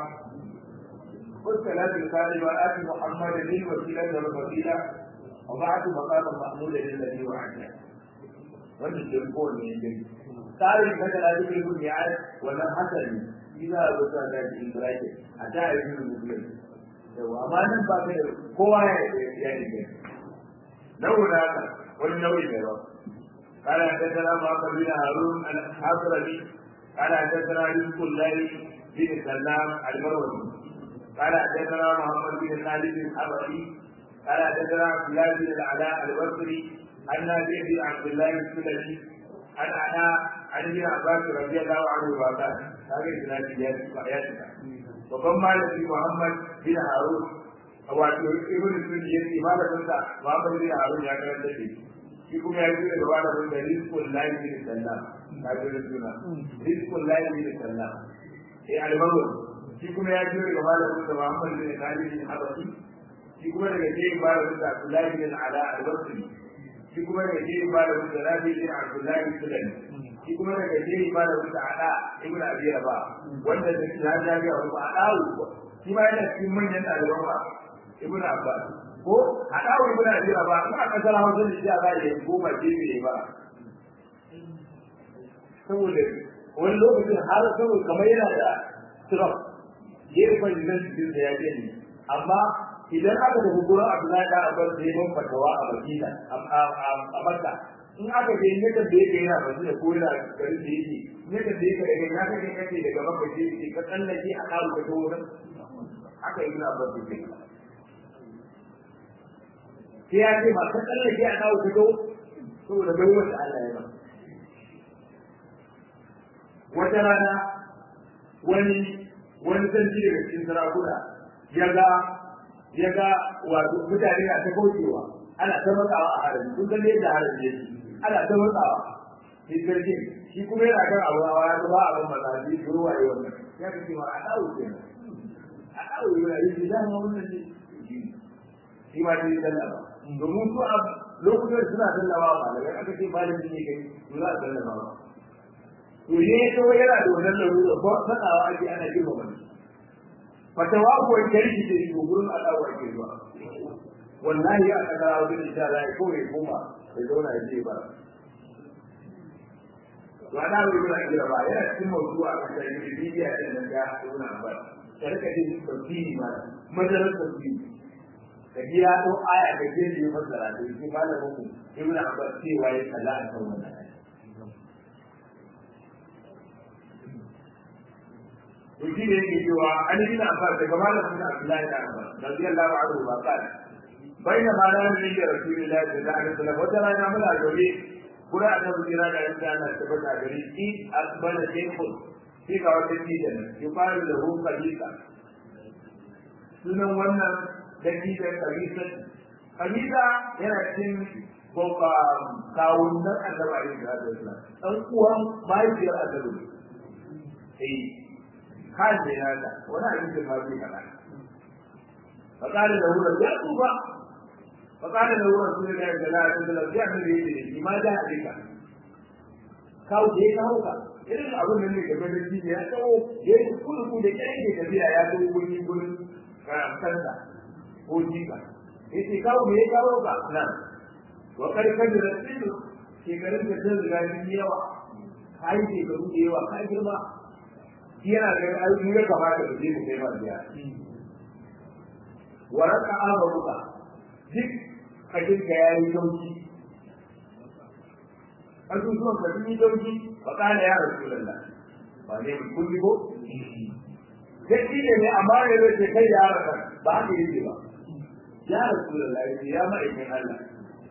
Speaker 2: والصلاة القائمة آت محمدا للوسيلة والفضيلة وبعد مقام محمود الذي وعده wannan ke kowane yankin tsarin kada da duk ibn ya'ad wannan hasali ina da ta da ibrahim a da ibn muslim yawa amma nan ba kai kowa ya ya yi launa wani nauyi ne ba قال حدثنا معقل بن هارون الحاضري قال حدثنا رزق الله بن سلام المروزي قال حدثنا محمد بن خالد الحبري قال حدثنا عبد الله بن العلاء البصري عن نافع بن عبد الله السلمي عن علاء عن ابن عباس رضي الله عنه وقال هذه اسناد اياتك وكم مال في محمد بن هارون wato ibn sunni yace malamin sa Muhammad bin Harun ya karanta shi shi kuma ya jira gaba da wanda rizqul lahi bin sallam ka ji da suna rizqul lahi bin sallam eh albaru shi kuma ya jira gaba da wanda Muhammad bin Khalid bin Habashi shi kuma daga jerin ba da wanda Abdullahi bin Ala al-Basri shi kuma daga jerin ba da wanda Rabi bin Abdullahi bin Sulaiman shi kuma daga jerin ba da wanda Ala ibn Abi Rabah wanda da shi ya jaga wa Ala shi ma yana cikin manyan ɗaliban ba ibn Abbas ko Ala ibn Abi Rabah ina kasar Hausa da shi a ba ya goma jefe ba saboda wani lokacin har saboda kamar yana da trump gefen nan cikin da ya gani amma idan aka tafi gurin Abdullahi da Abbas da yayin fatawa a Madina a Makka in aka je ne da yake yana Madina ko yana garin da yake ne da yake daga ya kake kake daga Makka je ka tsallake a kawo ka wurin aka yi Abbas da yake sai ya ce ba ka tsallake a kawo ka saboda bai wata Allah ya ba wata rana wani wani sarki daga cikin sarakuna ya ga ya ga wato mutane na ta kaucewa ana ta matsawa a harabi kun san yadda harabi yake ana ta matsawa shi sarki shi kuma yana kan abu a waya ba a ban maza shi ko waye wannan ya kace ma a dawo ke a dawo yana yi da ma wannan ne shi ma dai sallama domin su a lokutan suna sallawa ba daga aka ce malami ne kai su za a sallama ba to ne to yana da wannan larura ko sanawa ake ana girma wani fatawa ko kirki da shi gurin adawa ake zuwa wallahi a kaga wajen insha Allah ko ya koma ya zauna ya je ba to ana wuri ba kira ba yana cikin mawdu a kan sai da bidiya da nan ga zauna ba sai ka ji tafsiri ma madarar tafsiri ka ji ya to aya da ke da fassara da shi malamin ku ibnu abbas cewa ya kalla a kan wannan to shi ne yake cewa an yi abbas daga malamin abdullahi da abbas radiyallahu anhu ba kana baina ma ran ne da rasulullahi sallallahu alaihi wasallam wata rana muna gobe kura da jira da ran da Allah tabbata gari ki asbana shaykhun shi ga wata tijan yuqalu lahu qalisa sunan wannan dattijan qalisa qalisa yana cikin boka kawun nan annabi alaihi wasallam dan uwan mahaifiyar annabi eh kan da yana wani abin da ba zai kana فقال له يا طوبى فقال له رسول الله صلى الله عليه وسلم يعمل ايه ما جاء بك kawo da ya kawo ka irin abin nan ne game da shi ya kawo ya yi kudu da ƙyan ke tafiya ya zo wuri gurin karamtarsa ko jika ya ce kawo me ya kawo ka nan wa karkar da rasilu shekarun da sun riga sun yawa ka yi shekaru da yawa ka girma shi yana da ayyukan ya kamata da je mu kai ma biya wa raka amaruka duk kashin ka ya yi sauki asusuwan ka sun yi sauki fa kana ya rasulullah ba ne mun kulli ko sai ne ne amma ne zai kai ya raka ba haka yake ba ya rasulullah ya ma'aikin Allah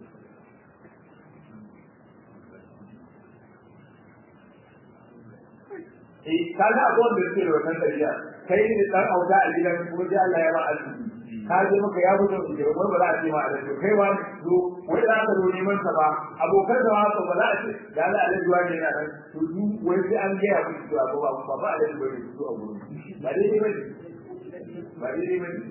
Speaker 2: eh kaga abuwan da suke da wannan tafiya kai ne dan auta a gidan kuma sai Allah ya ba arziki ka je maka ya fito da wai ba za a ce ma alaji kai wa zo wai za ka zo neman sa ba abokan da haka ba za a ce da Allah alaji wa ne na nan to du wai sai an ga ya ku to ba ba ba ba alaji ba ne to a gurin ba dai dai bane ba dai dai bane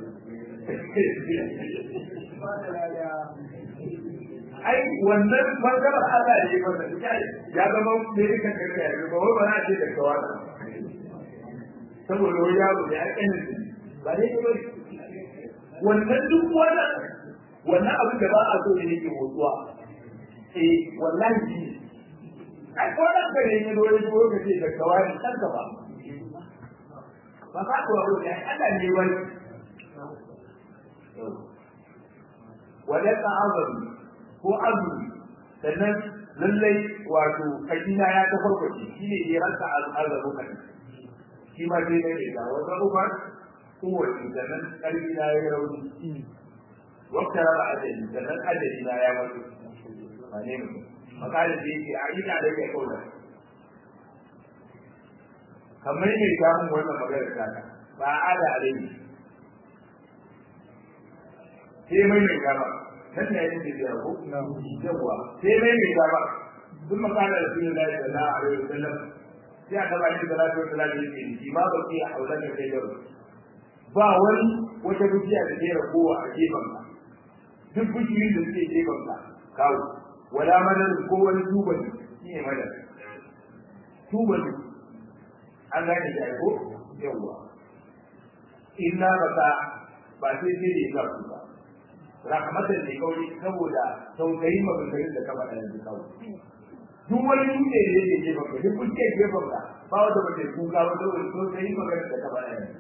Speaker 2: ai wannan bangaren Allah ne ya fara ya zama medical care ya ba wai ba za a ce da kawai saboda wani yaro da ya kanin ba dai dai bane wannan duk wannan wannan abin da ba a so ne yake motsuwa eh wallahi shi ai ko da kare ne dole ko ka ce da kawai kanka ba ba ka ko ro ne Allah ne wani wala ta'azam ko azumi sannan lallai wato kajina ya ta farko shi ne ya rasa al'azabu kan shi ma dai ne da wata uba kowace sannan ƙarfi na ya rauni wakta raba adali sannan adali na ya mutu a ne mu makalin da yake a ina da kai kauna kamar ne ta mun wannan magana ta ka ba a da alai sai mai mai kama nan ne yake da ko yawa sai mai mai kama duk makalar da sunan Allah sallallahu alaihi wasallam sai aka ba shi salatu wasallam yake shi ma ba ki haula da kai da ba wani wata bishiya da ke ragowa a gefen ka duk bishiyoyin da suke gefen ka kawo wala madar ko wani tubali shi ne madar tubali an gane da ko yawwa illa baka ba sai sai da ya ku ba rahmatan ne kawai saboda tausayin maganganun da ka faɗa yanzu kawai duk wani dutse da yake gefen ka duk kuke gefen ka ba wata ba ta kuka ba saboda tausayin maganganun da ka faɗa yanzu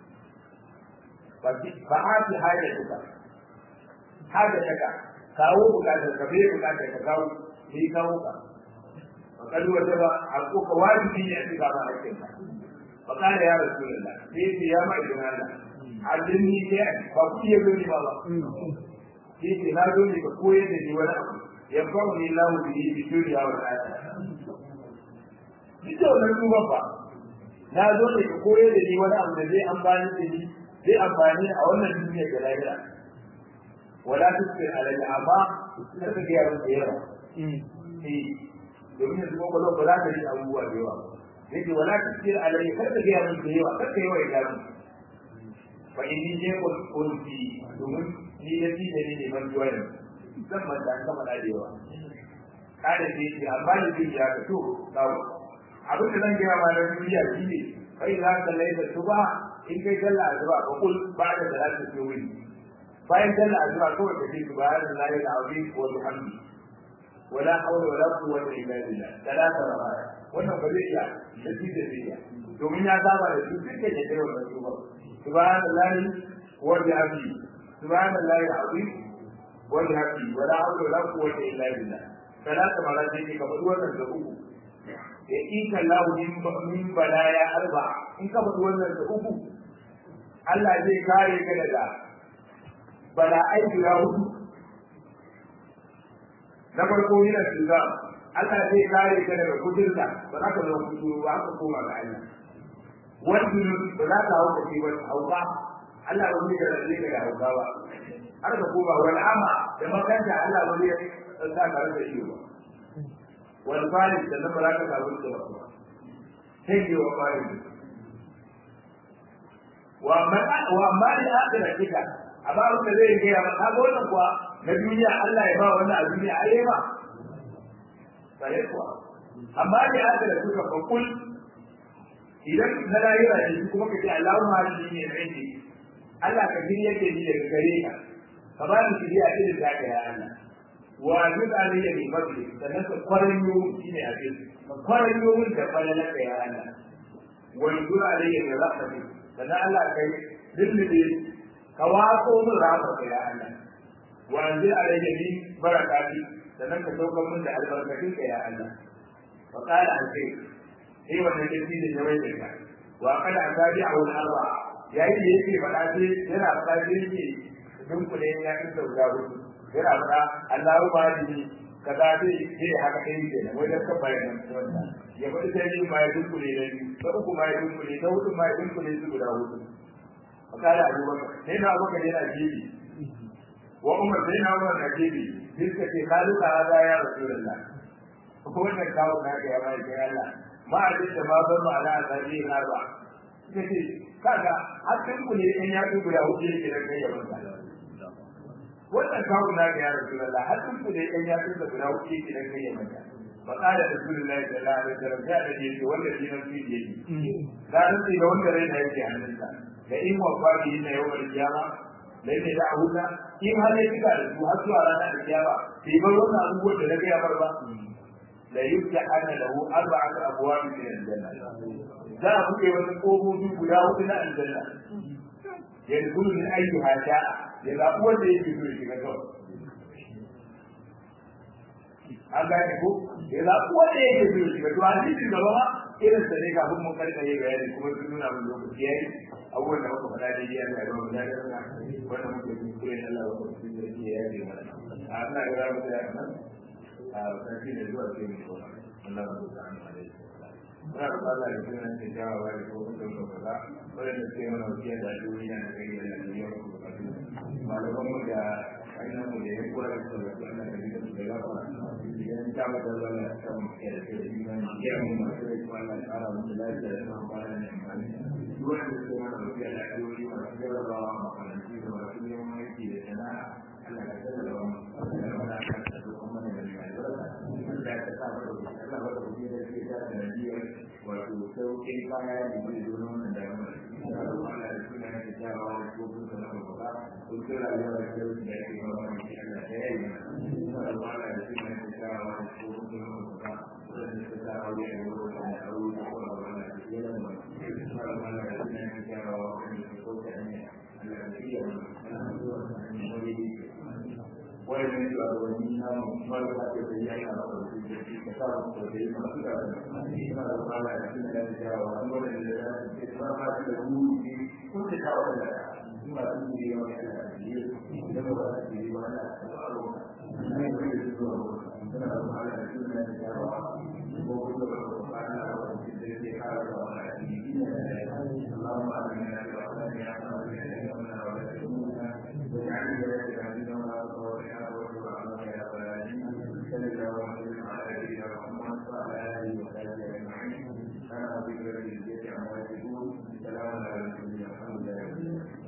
Speaker 2: fa'ati hajatuka hajataka kawo bukatar ka bai bukatar ka kawo sai kawo ka fakad wajaba hakuka wajibi ne a cikin ba hakkin ka fakada ya rasulullah sai ce ya ma idan Allah addini ne ba ku iya gani ba ba sai ce na zo ne ka koyar da ni wani abu ya faru ni lahu bi bi duniya wa akhirah duk da wannan duban ba na zo ne ka koyar da ni wani abu da zai amfani da ni zai amfani a wannan duniya da lahira wala tusir alayhi amma sai ka ga da yawa eh domin yanzu ko ba za ka yi abubuwa da yawa yake wala tusir alayhi kar ka ga da yawa kar ka yi wa ikamu fa inni je ko kunti domin ni da shi da ni ne ban juwa ne zan man da kama da yawa kada ce shi amma ni zai ya ka to kawo abin da zan gaya ma na duniya shi ne kai za ka laida tuba in kai sallah azura ka kul ba da salatu ke wuri bayan sallah azura kawai ka ce subhanallahi alazim wa bihamdi wala hawla wala quwwata illa billah talata rawaya wannan ba zai iya da shi da zai domin ya saba da su duka da kai wannan tuba subhanallahi wa bihamdi subhanallahi alazim wa bihamdi wala hawla wala quwwata illa billah talata marati ke ka faɗi wannan da uku ya ika lahu min balaya arba in ka faɗi wannan da uku Allah zai kare ka daga bala'ai guda hudu na farko yana cuta Allah zai kare ka daga kudurta ba za ka zama kudu ba ka koma ga Allah wani ba za ka hauka ce ba hauka Allah ba zai rarrabe ka da hauka ba har ka koma wani ama da makanta Allah ba zai sa ka rasa shi ba wani farin da na ba za ka samu da ba sai ne wa farin wa amma wa amma ni akhira kika amma abin da zai gaya maka ga wannan kuwa na duniya Allah ya ba wannan a duniya ai ba sai kuwa amma ni akhira kika fa kul idan na rayuwa ne kuma ka ce Allahumma hadi ni ne Allah ka giri yake ni daga gare ka ka ba ni shiriya irin da ka ya Allah wa duk alayya bi fadli sannan ka kwaranyo shine a cikin ka kwaranyo min da falalanka ya Allah wa duk alayya bi rahmatik sannan Allah kai dillide ka waso min rahmatka ya Allah wa anzil alayya bi barakati sannan ka saukar min da albarkatinka ya Allah fa qala al-sayyid sai wannan kirki da jawai da ka wa kada asabi a wani arba yayin da yake faɗa sai yana faɗa sai yake dunkule ya fi sau da hudu yana faɗa Allahu ma ni kaza sai sai haka kai ke nan wai da ka bayan wannan ya faɗi sai yin ma ya dunkule da ni ta uku ma ya dunkule ta hudu ma ya dunkule su guda hudu fakala abubakar sai na abubakar yana jibi wa umar sai na umar na jibi sai suka ce kalu ka haza ya rasulullah ko wannan kawo na ga ya mai kai Allah ma a da ma ban ma ala azabi na ba suka ce kaga har dunkule in ya dunkule hudu yake da kai ya banta wannan kawo na ga ya rasulullah har dunkule in ya dunkule guda hudu yake da kai ya banta فقال رسول الله صلى الله عليه وسلم جاء الذي والذي نفسي بيده لا نفسي لو انت رينا يجي عن الله لئن وفاته ان يوم القيامه لئن دعوك in har ya cika da su har zuwa ranar alkiyama bai bar wannan abubuwan da na gaya mar ba la yufta ana lahu arba'atu abwab min aljanna za a buɗe wasu ƙofofi guda hudu na aljanna yadkhulu min ayyuha sha'a ya zaɓi wanda yake so ya shiga kawai an gane ko ya za ku wanda yake so shi ga to hadisi gaba ma irin sa ne kafin mun karkare bayani kuma sun nuna mun lokaci yayi abubuwan da muka faɗa daidai Allah ya ba mu daɗin sa wanda muke yi kure Allah ya ba mu daɗin sa ya yi mana a Allah ya ba mu daɗin nan a sarki da zuwa sai mu ko Allah ya ba mu alaihi Muna da Allah ya kira ne jawawa da ko kun ko kaza wanda sai mana wasiya da duniya da kai da yau ko kaza malaman mu da ainihin mu da ya kula da su da Allah ya da su da gaba idan ta mata zama ta muke da ke imani ya mu masu rai kuma Allah ya kara musu lafiya da kuma kwana ne amfani duk wanda su mana lafiya da ayoyi masu jarrabawa makarantu da masu neman aiki da sana'a Allah ya tsara da wani Allah ya wada kan ta da kuma da mai albarka Allah ya sa mata da Allah ba da kuɗi da ke da Najeriya wato sauƙin kaya da ke zo nan da yawa ina da Allah da suna yake jawo ko kun da na baba kun kira rayuwa da ke da yake ba mu Allah ya yi ina da Allah da suna yake jawo ko kun da na baba kun da ta aure da wuri da aure da kuma wannan da ke da mu ina da Allah da suna yake jawo ko kun da ne Allah ya yi mu ana zuwa ne wani wannan shugabanni na marasa da ta yi ana da su da shi ka sa su da yi masu da suna da mala da suna da jawa wani wanda da ya ce ba ma da wuri ne ko da ta wanda su ma su ne yawa da ya ce da ba za su yi ba na da aro na yi da su zuwa suna da mala da suna da jawa ko kuma da ba na da wani da ke kara da wani da shi ne da ya اللهم آمنا في أوطاننا وأمنا إلينا ولا تهمنا واجعل ولايتنا في نورنا وصالحنا وارض عنا يا رب العالمين صلى الله وسلم على نبينا محمد وعلى